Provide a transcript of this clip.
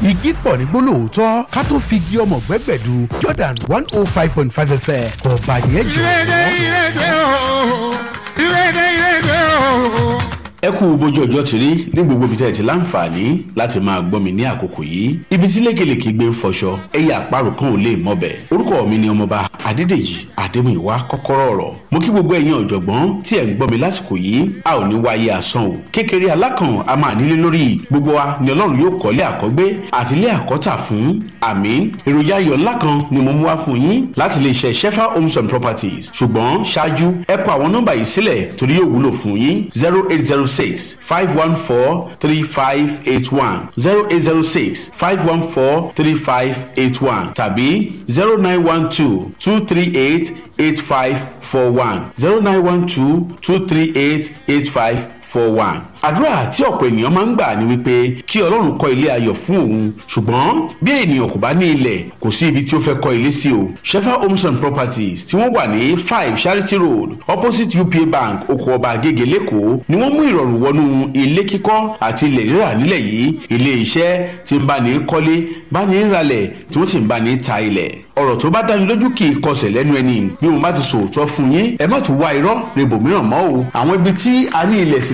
igi pọ̀ ní gbólóòótọ́ ká tó fi igi ọmọ gbẹ́gbẹ̀du Jordan one oh five point five fm ọba yẹn jọ. ìrèdè ìrèdè o ìrèdè ìrèdè o. ẹ kú bójú ọjọ́ ti rí ní gbogbo ibi tẹ́ ẹ ti láǹfààní láti máa gbọ́ mi ní àkókò yìí ibi tí lékelèké gbé ń fọṣọ ẹ̀yà àparò kan ò lè mọ̀bẹ̀ orúkọ mi ni ọmọba adédèjì adémúyìwá kọ́kọ́rọ́ ọ̀rọ̀ mo kí gbogbo ẹ̀yin ọ̀jọ̀gbọ́n tí ẹ̀ ń gbọ́ mi lásìkò yìí a ò ní wáyé asán o kékeré alákàn a máa nílé lórí gbogbo wa ni ọlọ́run yóò kọ́lé àkọ́gbé àti ilé àkọ́tà fún àmín èròjà ayọ̀ ńlá kan ni mo mú wá fún yín láti lè ṣe shefa homes and properties ṣùgbọ́n ṣáájú ẹ kọ àwọn nọ́mbà yìí sílẹ̀ torí yóò wúlò fún yín zero eight zero six five one four three five eight one zero eight zero six five one four three five eight one tàbí zero nine one two two three eight eight five four one zero nine one two two three eight eight five four one. àdúrà tí ọ̀pọ̀ ènìyàn máa ń gbà ni wípé kí ọlọ́run kọ́ ilé ayọ̀ fún òun ṣùgbọ́n bí ènìyàn kò bá ní ilẹ̀ kò sí ibi tí ó fẹ́ kọ́ ilé sí o. shefa homes and properties tí wọ́n wà ní five charity road opposite upa bank oko ọba agége lẹ́kọ̀ọ́ ni wọ́n mú ìrọ̀rùn wọnú ilé kíkọ́ àti ilẹ̀ rírà nílẹ̀ yìí ilé iṣẹ́ tí ń bá ní kọ́lé bá ní ralẹ̀ tí wọ́n sì ń bá ní ta ilẹ̀ ọ̀rọ̀ tó bá dáni lójú kì í kọsẹ̀ lẹ́nu ẹni bí mo bá ti sòótọ́ fún yín ẹ má tún wá irọ́ rebòmíràn mọ́ o àwọn ibi tí a ní ilẹ̀ sí